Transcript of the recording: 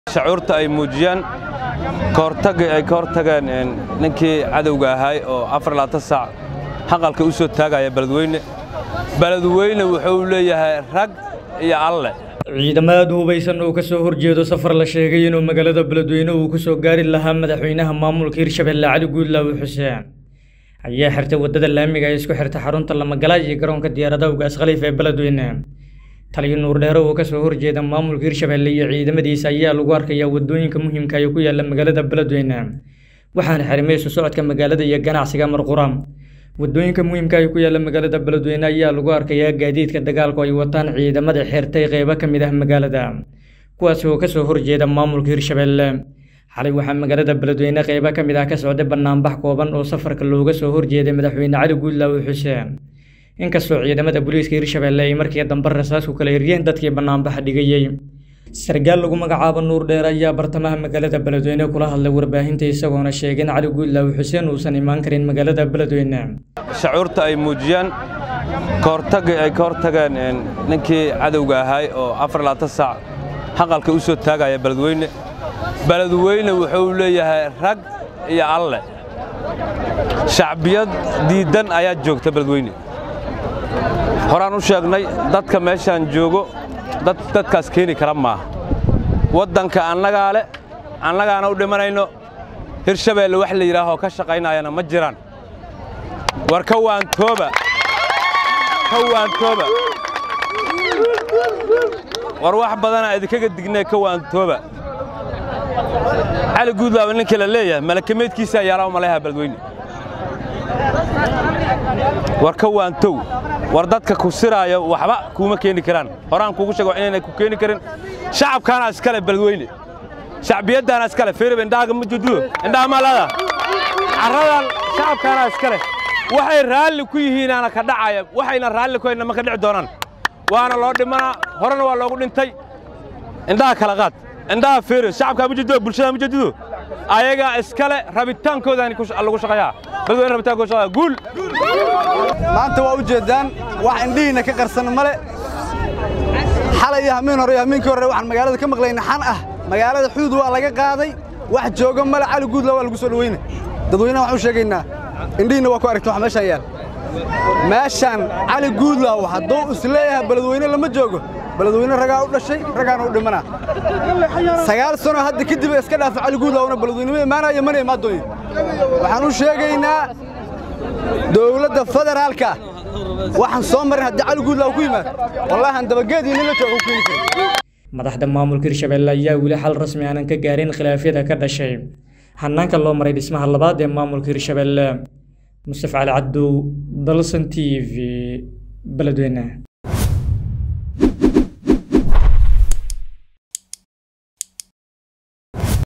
shacuurta ay muujiyaan kahortagii ay ka hortageen ninkii cadowga ahaay oo afar labaatan saac haqalka u soo taagaya beledweyne beledweyne wuxuu leeyahay rag iyo alle ciidamada hubaysan oo ka soo horjeedo safar la sheegay inuu magaalada beledweyne uu ku soo gaari lahaa madaxweynaha maamulka hirshabelle cali guudlaawe xuseen ayaa xirtay waddada laamiga ee isku xirta xarunta lamagala iyo garoonka diyaaradaha ugaas khaliif ee beledweyne taliyo nuurdheere oo ka soo horjeeda maamulka hirshabelle iyo ciidamadiisa ayaa lagu arkayaa waddooyinka muhiimka ee ku yaala magaalada beledweyne waxaana xarimay isu socodka magaalada iyo ganacsiga marqura waddooyinka muhiimka ay ku yaalla magaalada beledweyne ayaa lagu arkayaa gaadiidka dagaalku ay wataan ciidamada xirtay qeybo ka mid ah magaalada kuwaasi oo kasoo horjeeda maamulka hirshabelle xalay waxaa magaalada beledweyne qeybo ka mid ah ka socday banaanbax kooban oo safarka looga soo horjeeday madaxweyne cali guudlaawe xuseen inkastoo ciidamada booliiska hirshabelle ay markii dambe rasaas ku kala hiryeen dadkii banaanbaxa dhigayey sargaal lagu magacaabo nuur dheer ayaa bartamaha magaalada beledweyne kula hadlay warbaahinta isagoona sheegay in cali guudlaawe xuseen uusan imaan karin magaalada beledweyne shacuurta ay muujiyaan kahortagii ay ka hortageen ninkii cadowga ahaay oo afar labaatan saac haqalka u soo taagaya beledweyne beledweyne wuxuu leeyahay rag iyo alle shacbiyad diiddan ayaa joogta beledweyne horaan u sheegnay dadka meeshaan joogo dad dadkaas keeni kara maaha waddanka annagaa le annagaana u dhimanayno hirshabeelle wax la yidhaahoo ka shaqaynayana ma jiraan war ka waantooba ka waantooba war wax badanaa idinkaga dignee ka waantooba cali guudlaawe ninkii la leeyahay malakameedkiisaa yaalaa u malayha beledweyne war ka waantow war dadka ku siraayo waxba kuuma keeni karaan horaan kuugu sheego inaynay ku keeni karin shacabkaana iskale beledweyne shacbiyaddaana iskale firib indhahaga ma jududo indhaha maalada carradan shacabkaana iskale waxay raalli ku yihiinaana ka dhacaya waxayna raalli ku hayna ma ka dhici doonaan waana loo dhimanaa horena waa loogu dhintay indhaha kala qaad indhaha firib shacabkaa ma jududo bulshada ma jududo ayagaa iskale rabitaankoodaani lagu shaqeeyaa beledweyne rabitaankooda shaqeeyaa guul maanta waa u jeeddaan wax indhihiinna ka qarsan male xalay iyo hamiin hore iyo hamiinkii hore waxaan magaalada ka maqlayna xan ah magaalada xuduud waa laga qaaday wax jooga male cali guudla waa lagu soo dhaweyne dadweynaha waxaan u sheegaynaa indhihiinna waa ku aragtan wax meeshaan yaal meeshaan cali guudlaaw hadduu isleeyahay beledweyne lama joogo beledweyne ragaa u dhashay ragaana u dhimanaa sagaal sano hadda kadib iska dhaafa cali guudlaawna beledweynema imaanaya mana imaan doonin waxaan u sheegaynaa dowladda federaalka waxaan soo marin haddii cali guudlaaw ku yimaad wallaahan dabageedii nila jooga u keeni karin madaxda maamulka hirshabelle ayaa weli xal rasmi aanan ka gaarin khilaafyada ka dhashay hanaanka loo maray dhismaha labaad ee maamulka hirshabelle mustaf cali cabdow dalsan t v beledweyne